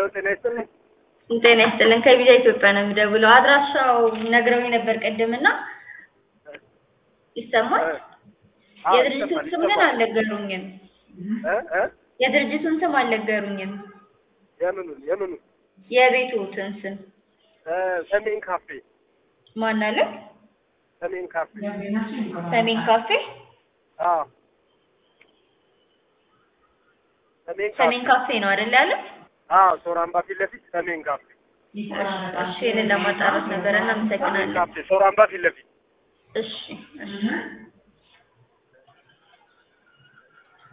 ጤና ይስጥልኝ። ጤና ይስጥልን። ከቪዛ ኢትዮጵያ ነው የሚደውለው። አድራሻው ነግረውኝ ነበር ቅድምና ይሰማል። አዎ፣ የድርጅቱን ይሰማል፣ ስም ግን ይሰማል። አልነገሩኝም። እ እ የድርጅቱን ስም አልነገሩኝም። የምኑን የምኑን የቤቱትን ስም እ ሰሜን ካፌ ማን አለ? ሰሜን ካፌ ሰሜን ካፌ። አዎ ሰሜን ካፌ ሰሜን ካፌ ነው አይደል ያለ? አዎ ሶራምባ ፊት ለፊት ሰሜን ካፌ እሺ፣ ይሄንን ለማጣራት ነበረ። ሰሜን እናመሰግናለን። ካፌ ሶራምባ ፊት ለፊት እሺ፣ እሺ።